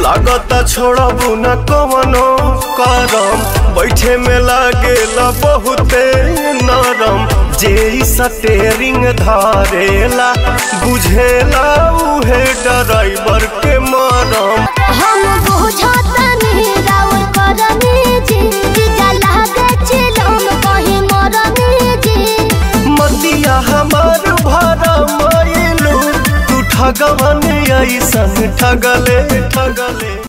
लागता छोड़बू न कवनो करम बैठे में लागेला बहुते नरम जे ई स्टेरिंग धरेला बुझेला उहे ड्राइवर के मरम हम बुझतनी राउर करनी जी जीजा लागे चिलम कहीं मरनी जी मतिया हमार भरा मायलू तू ठगवन ऐसन ठगले ठगले